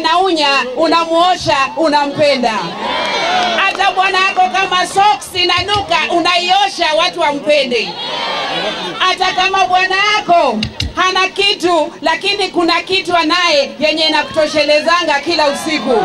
anaunya, unamuosha, unampenda. Hata bwana yako kama socks inanuka, unaiosha, watu wampende. Hata kama bwana yako hana kitu, lakini kuna kitu anaye yenye inakutoshelezanga kila usiku.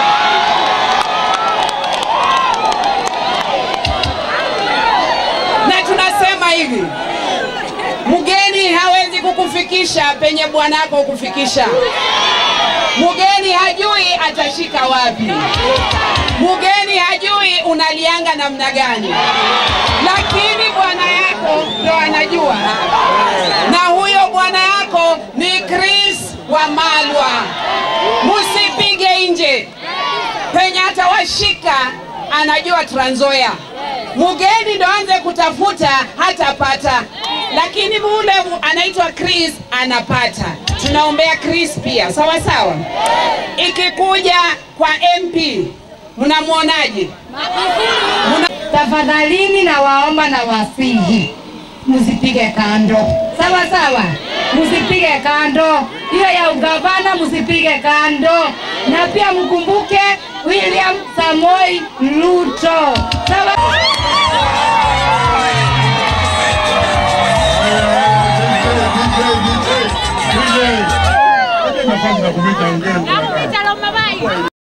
na tunasema hivi, mgeni hawezi kukufikisha penye bwanako kufikisha. Mgeni hajui atashika wapi, mgeni hajui unalianga namna gani, lakini bwana yako ndo anajua, na huyo bwana yako ni Chris wa Malwa. Musipige nje penye atawashika, anajua Trans Nzoia. Mgeni ndo anze kutafuta hatapata, lakini ule anaitwa Chris anapata. Tunaombea Chris pia, sawa sawa. Ikikuja kwa MP, mnamwonaje? Muna... Tafadhalini na waomba na wasihi, msipige kando, sawa sawa, msipige kando. Hiyo ya ugavana msipige kando, na pia mkumbuke William Samoi Ruto, sawa. nafasi ya kupita ongea.